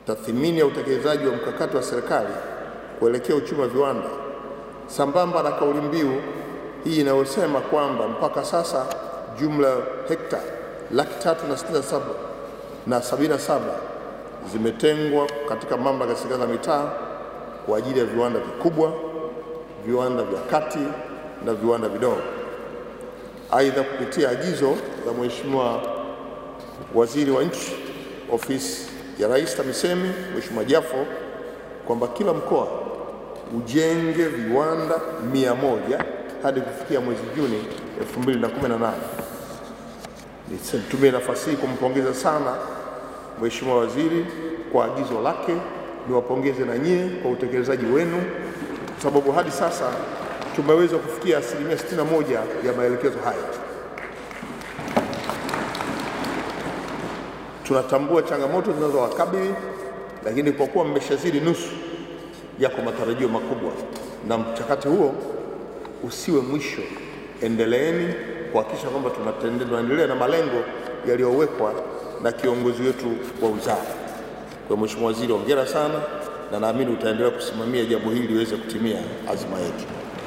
tathmini ya utekelezaji wa mkakati wa serikali kuelekea uchumi wa viwanda sambamba na kauli mbiu hii inayosema kwamba mpaka sasa jumla hekta laki tatu na sitini na saba na sabini na saba zimetengwa katika mamlaka ya serikali za mitaa kwa ajili ya viwanda vikubwa, viwanda vya kati na viwanda vidogo. Aidha, kupitia agizo la Mheshimiwa Waziri wa Nchi, Ofisi ya Rais TAMISEMI, Mheshimiwa Jafo, kwamba kila mkoa ujenge viwanda mia moja hadi kufikia mwezi Juni 2018. Nitumie nafasi hii kumpongeza sana Mheshimiwa Waziri kwa agizo lake. Niwapongeze na nyie kwa utekelezaji wenu, kwa sababu hadi sasa tumeweza kufikia asilimia 61 ya maelekezo haya. Tunatambua changamoto zinazowakabili, lakini kwa kuwa mmeshazidi nusu, yako matarajio makubwa, na mchakato huo usiwe mwisho. Endeleeni kuhakikisha kwamba tunaendelea na malengo yaliyowekwa na kiongozi wetu wa wizara. Kwa Mheshimiwa Waziri, hongera sana, na naamini utaendelea kusimamia jambo hili liweze kutimia azima yetu.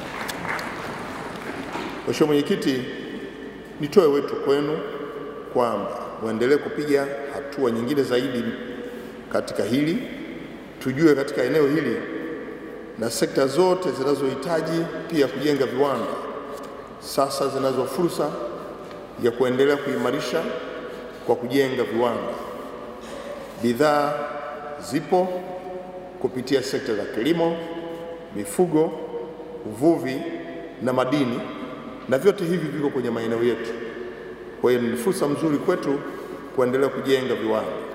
Mheshimiwa Mwenyekiti, nitoe wito kwenu kwamba muendelee kupiga hatua nyingine zaidi katika hili, tujue katika eneo hili na sekta zote zinazohitaji pia kujenga viwanda sasa zinazo fursa ya kuendelea kuimarisha kwa kujenga viwanda. Bidhaa zipo kupitia sekta za kilimo, mifugo, uvuvi na madini, na vyote hivi viko kwenye maeneo yetu. Kwa hiyo ni fursa mzuri kwetu kuendelea kujenga viwanda.